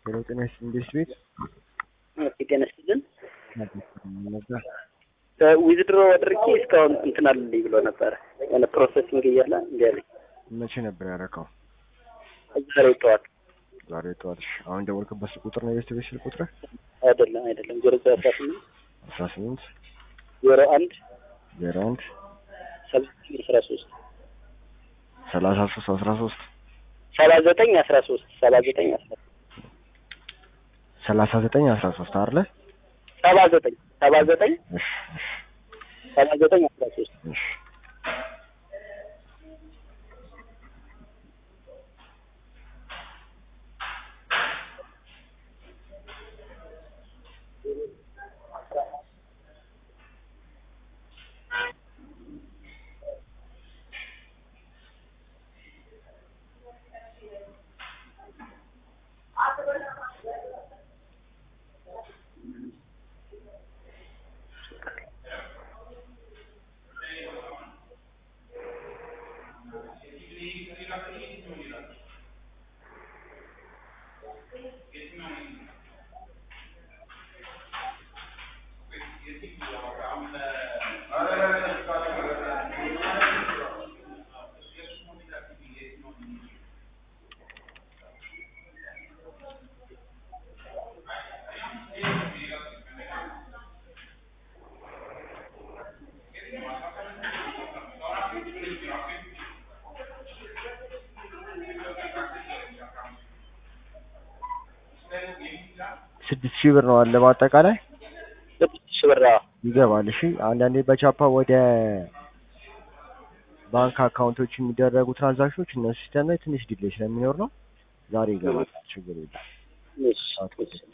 ሄሎ ጤና ይስጥልኝ እንዴት ቤት ኦኬ ጤና ይስጥልን። ነበር ዊዝድሮ አድርጌ እስካሁን እንትን አልልኝ ብሎ ነበረ የሆነ ፕሮሰሲንግ እያለ እንዲ ያለኝ መቼ ነበር ያደረከው? ዛሬ ጠዋት ዛሬ ጠዋት። እሺ፣ አሁን ደወልክበት ስልክ ቁጥር ነው የቤት ቤት ስልክ ቁጥር አይደለም አይደለም ዜሮ ዘጠኝ አስራ ስምንት አስራ ስምንት ዜሮ አንድ ዜሮ አንድ ሰባት አስራ ሶስት ሰላሳ ሶስት አስራ ሶስት ሰባ ዘጠኝ አስራ ሶስት ሰባ ዘጠኝ አስራ ሰላሳ ዘጠኝ አስራ ሶስት አይደለ? ሰባ ዘጠኝ ሰባ ዘጠኝ እሺ እሺ ሰባ ዘጠኝ አስራ ሶስት እሺ ስድስት ሺህ ብር ነው አለ በአጠቃላይ ስድስት ሺህ ብር አዎ። ይገባል። እሺ አንዳንዴ በቻፓ ወደ ባንክ አካውንቶች የሚደረጉ ትራንዛክሽኖች እነሱ ሲስተም ላይ ትንሽ ዲሌይ ስለሚኖር ነው። ዛሬ ይገባል። ችግር የለም። እሺ እሺ